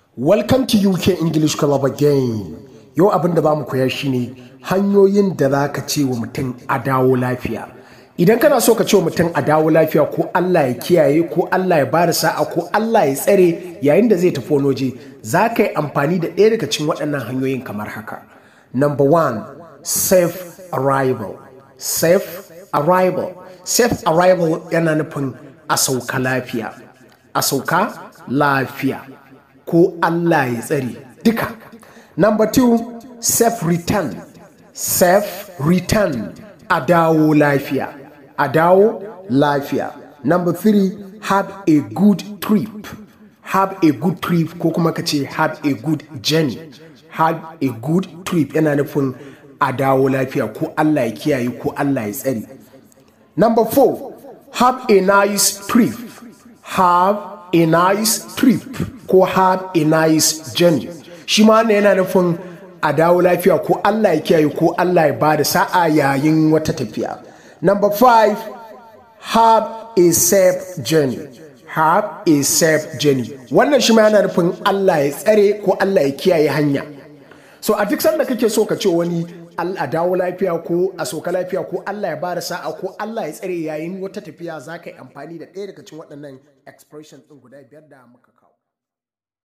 Welcome to UK English Club again. Yau abin da mu koya shine hanyoyin da za ka ce wa mutum a dawo lafiya. Idan kana so ka ce wa mutum a dawo lafiya ko Allah ya kiyaye ko Allah ya bada sa'a ko Allah ya tsare yayin da zai tafi wani waje za ka yi amfani da ɗaya daga cikin waɗannan hanyoyin kamar haka. Number one, safe arrival. Safe arrival. Safe arrival yana nufin a sauka lafiya. A sauka lafiya. ko Allah ya tsare duka. Number two, safe return. Safe return a dawo lafiya. A dawo lafiya. Number three, have a good trip. Have a good trip ko kuma ka ce have a good journey. Have a good trip yana nufin a dawo lafiya ko Allah ya kiyaye ko Allah ya tsare. Number four, have a nice trip. Have a nice trip ko have a nice journey shi ma wannan yana nufin a dawo lafiya ko Allah ya kiyaye ko Allah ya bada sa'a yayin wata tafiya number five have a safe journey have a safe journey wannan shi ma yana nufin Allah ya tsare ko Allah ya kiyaye hanya so a duk sanda kake so ka ce wani a dawo lafiya ko a soka lafiya ko Allah ya bada sa'a ko Allah ya tsare yayin wata tafiya za ka yi amfani da ɗaya daga cikin waɗannan expression ɗin guda biyar da muka kawo